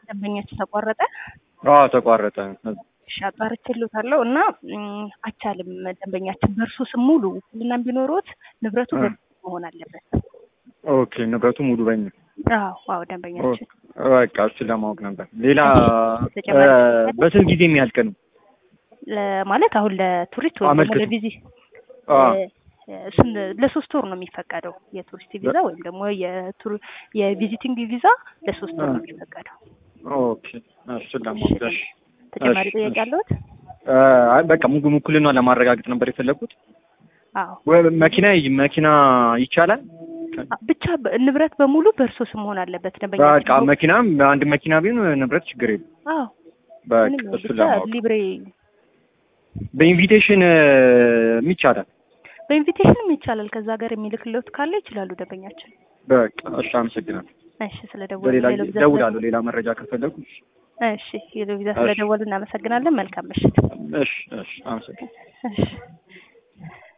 ደንበኛችን ተቋረጠ። አዎ ተቋረጠ። እሺ አጣርቼልዎታለሁ እና እም፣ አይቻልም። ደንበኛችን በእርሱ ስም ሙሉ ውክልናም ቢኖሮት ንብረቱ እ። በእርሱ መሆን አለበት። ኦኬ ንብረቱ ሙሉ በኝ አዎ አዎ ደንበኛችን በቃ እሱን ለማወቅ ነበር። ሌላ ተጨማሪ እ፣ በስንት ጊዜ የሚያልቅ ነው? ለ- ማለት አሁን ለቱሪስት ወይም ደግሞ አመልክቱ። ለቪዚ አ እሱን ለሶስት ወር ነው የሚፈቀደው የቱሪስት ቪዛ ወይም ደግሞ የቱር የቪዚቲንግ ቪዛ ለሶስት ወር ነው የሚፈቀደው። ኦኬ እሱን ለማወቅ እሺ። ተጨማሪ እሺ፣ ጥያቄ እሺ። አለዎት? እ፣ አይ በቃ ሙሉ ውክልና ለማረጋገጥ ነበር የፈለኩት። አዎ ወይ መኪና መኪና ይቻላል? አ- ብቻ በ- ንብረት በሙሉ በእርሶ ስም መሆን አለበት በቃ ደንበኛችን። መኪናም አንድ መኪና ቢሆን ንብረት ችግር የለም። አዎ በቃ ምንም እሱን ብቻ ለማወቅ ሊብሬ በኢንቪቴሽን ይቻላል። በኢንቪቴሽንም ይቻላል። ከዛ ሀገር የሚልክልዎት ካለ ይችላሉ ደንበኛችን። በቃ እሺ፣ አመሰግናለሁ። እሺ ስለደወሉ በሌላ ሌሎ ጊዜ ቪዛ እደውላለሁ ሌላ መረጃ ከፈለጉ። እሺ ሌሎ ቪዛ ስለደወሉ እናመሰግናለን። መልካም ምሽት። እሺ፣ እሺ፣ አመሰግናለሁ። እሺ